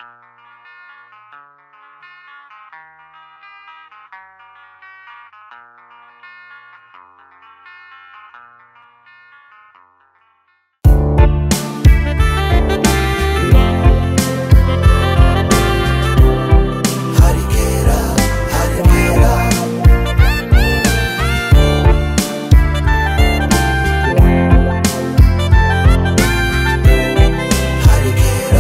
harikera harikera harikera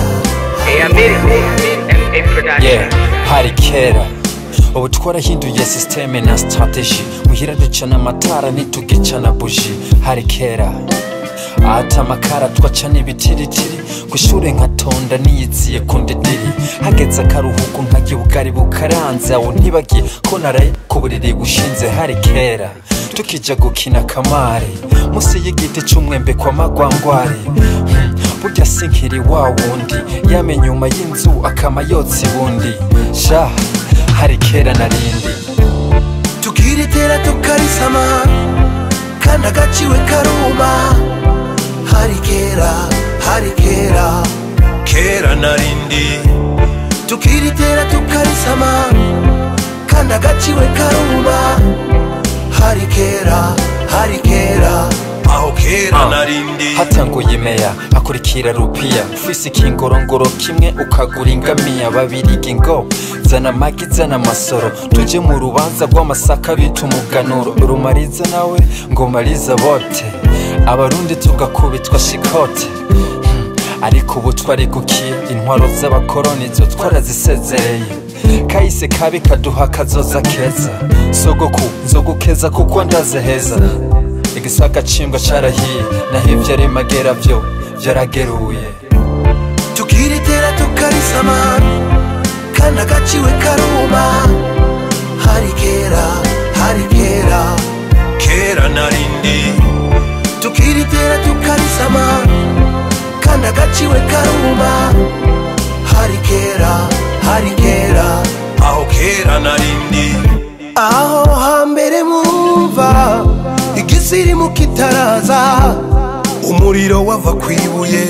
yeah hari kera ubu twarahinduye sisiteme na sitarateji muhira ducana amatara ntitugicana buji hari kera ata amakara twacana ibitiritiri ku ishuri nkatonda niyiziye ku ndidiri hageze akaruhuko nkarya ubugari bukaranze aho ntibagiye ko naraye ku buriri bushinze hari kera tukija gukina kamari musi y'igiti c'umwembe kwa magwangwari Hmm, burya sinkiri wa wundi yame nyuma y'inzu akama yotsa ibundi sha hari kera narindi tukiritera tukarisama kandi agaciwe karuma hari kera hari kera kera narindi tukiritera tukarisama kandi agaciwe karuma hari kera hari kera aho kera narindi hatanguye imeya hakurikira rupiya ufise ikingorongoro kimwe ukagura ingamiya babiriga ngo zana amagi zana amasoro tuje mu rubanza rw'amasaka bita umuganuro rumariza nawe ngo mariza bote abarundi tugakubitwa shikote Hmm, ariko ubu twari gukiye intwaro z'abakoroni zo twarazisezereye kahise kabi kaduha kazoza keza sogoku nzogukeza kuko ndaze heza igisaka cimbwa carahiye naho ivyo ari magera vyo vyarageruye tukiritera tukarisama kandi agaciwe karuma hari kera hari kera kera narindi tukiritera tukarisama kandi agaciwe karuma hari kera hari kera aho kera narindi aho hambere mwumva igisirimu kitaraza umuriro wava kwibuye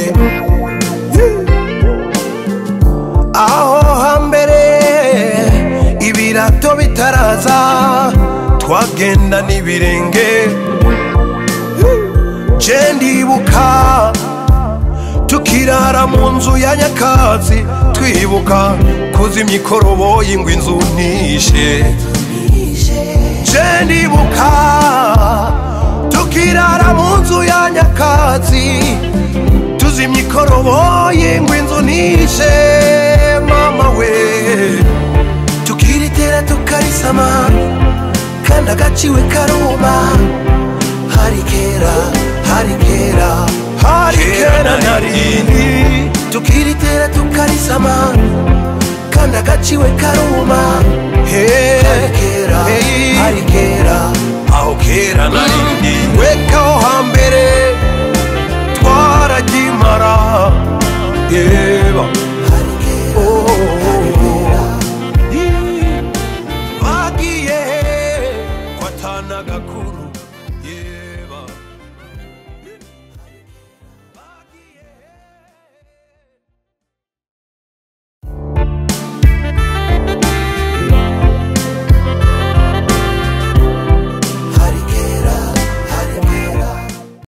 aho hambere ibirato bitaraza twagenda n'ibirenge je ndibuka tukirara mu nzu ya nyakatsi twibuka kuzimya ikoroboyi ngo inzu ntishe je ndibuka tukirara mu nzu ya nyakatsi tuzimya ikoroboyi ngo inzu nishe mama we tukiritera tukarisama kandi agaciwe karuma hari kera hari kera hari kera narindi tukiritera tukarisama kandi agaciwe karuma hari kera hari kera aho kera narindi wekaho hambere twaragimara yeah.